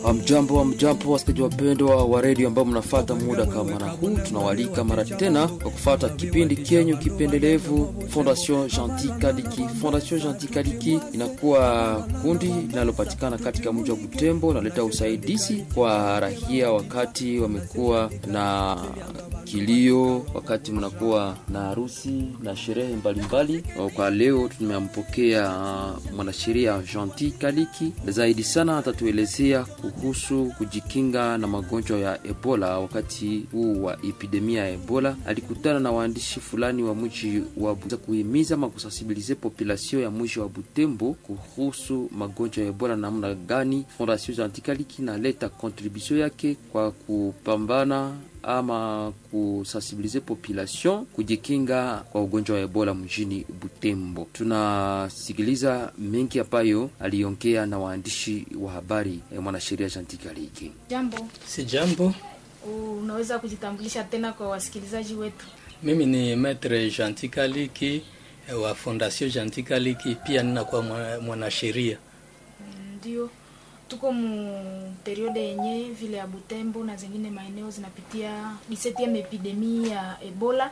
Amjambo, amjambo wasikilizaji wapendwa wa redio ambao mnafata muda kama na huu, tunawalika mara tena kwa kufata kipindi kenyu kipendelevu Fondation Gentil Kaliki. Fondation Gentil Kaliki inakuwa kundi linalopatikana katika mji wa Butembo, naleta usaidizi kwa rahia wakati wamekuwa na kilio, wakati mnakuwa na harusi na sherehe mbalimbali. Kwa leo tumempokea mwanasheria Gentil Kaliki, zaidi sana atatuelezea kuhusu kujikinga na magonjwa ya Ebola. Wakati huu wa epidemia ya Ebola alikutana na waandishi fulani wa mji wa kuhimiza ama kusensibilize population ya mji wa Butembo kuhusu magonjwa ya Ebola, namna gani Fondation Gentil Kaliki naleta contribution yake kwa kupambana ama kusensibilize population kujikinga kwa ugonjwa wa Ebola mjini Butembo. Tunasikiliza mengi ambayo aliongea na waandishi wa habari eh, mwanasheria Gentil Kaliki. Jambo, Si jambo, unaweza kujitambulisha tena kwa wasikilizaji wetu? mimi ni Maitre Gentil Kaliki eh, wa Fondation Gentil Kaliki, pia ninakuwa mwa- mwanasheria. Ndio, tuko mu periode yenye vile ya Butembo na zingine maeneo zinapitia 17 epidemie ya Ebola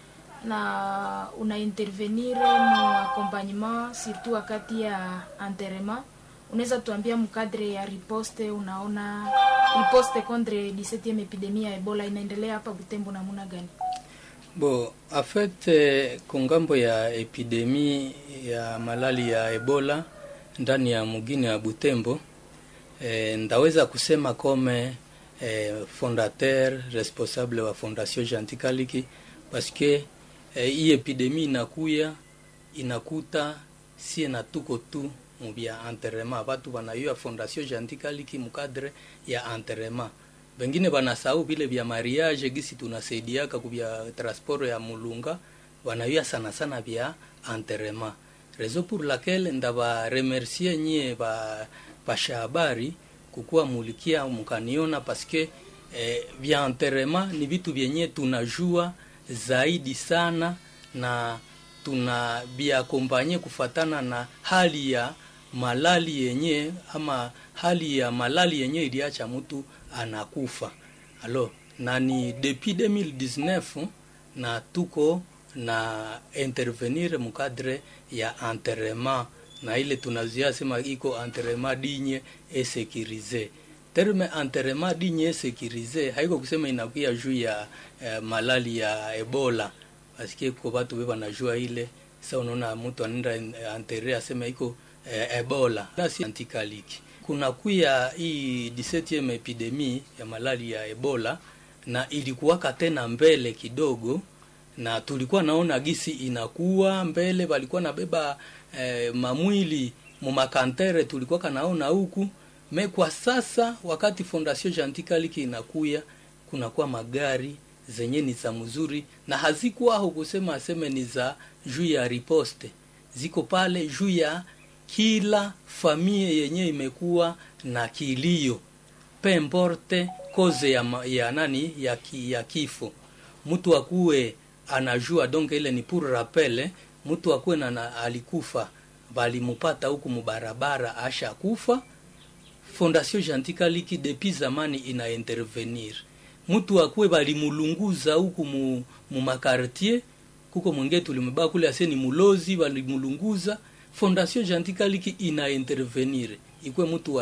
na una intervenir mu accompagnement surtout wakati ya enterrement. Unaweza tuambia mkadre ya riposte, unaona riposte contre 17 epidemie ya Ebola inaendelea hapa Butembo namuna gani? Bo, en fait eh, kungambo ya epidemi ya malali ya Ebola ndani ya mugini ya Butembo eh, ndaweza kusema kome eh, fondateur responsable wa Fondation Gentil Kaliki parce que eh, hii epidemi inakuya inakuta sie na tuko tu mubya enterrement batu banayua Fondation Gentil Kaliki mukadre ya enterrement bengine banasahau vile vya mariage gisi tunasaidiaka kubya transport ya mulunga banayua sana sana vya enterrement raison pour laquelle ndaba remercier nyie ba pasha habari kukuwa mulikia mukaniona paske eh, vya enterrement ni vitu vyenye tunajua zaidi sana na tuna biakompanye kufatana na hali ya malali yenye ama hali ya malali yenye iliacha mtu anakufa alo na ni depuis 2019 na tuko na intervenir mukadre ya enterrement na ile tunazia sema iko enterrement digne et sécurisé terme enterrement digne et sécurisé haiko kusema inakuya juu ya eh, malali ya ebola paske ko batu be banajua ile sa unaona mtu anaenda antere asema iko eh, ebola nasi antikaliki kuna kuya hii 17 epidemie ya malali ya ebola na ilikuwaka tena mbele kidogo na tulikuwa naona gisi inakuwa mbele walikuwa nabeba eh, mamwili mumakantere tulikuwa kanaona huku me kwa sasa wakati fondation Gentil Kaliki inakuya kunakuwa magari zenye ni za mzuri na hazikuwa aho kusema aseme ni za juu ya riposte ziko pale juu ya kila famie yenye imekuwa na kilio pe importe koze ya, ma- ya nani ya, ki, ya kifo mtu akuwe anajua donc ile ni pour rappel mtu akuwe na, na alikufa balimupata huku mubarabara asha kufa fondation Gentil Kaliki depuis zamani ina intervenir mtu akuwe balimulunguza huku mu, mu makartier kuko mwingine tulimebaa kule aseni mulozi balimulunguza fondation Gentil Kaliki ina intervenir ikwe mtu wa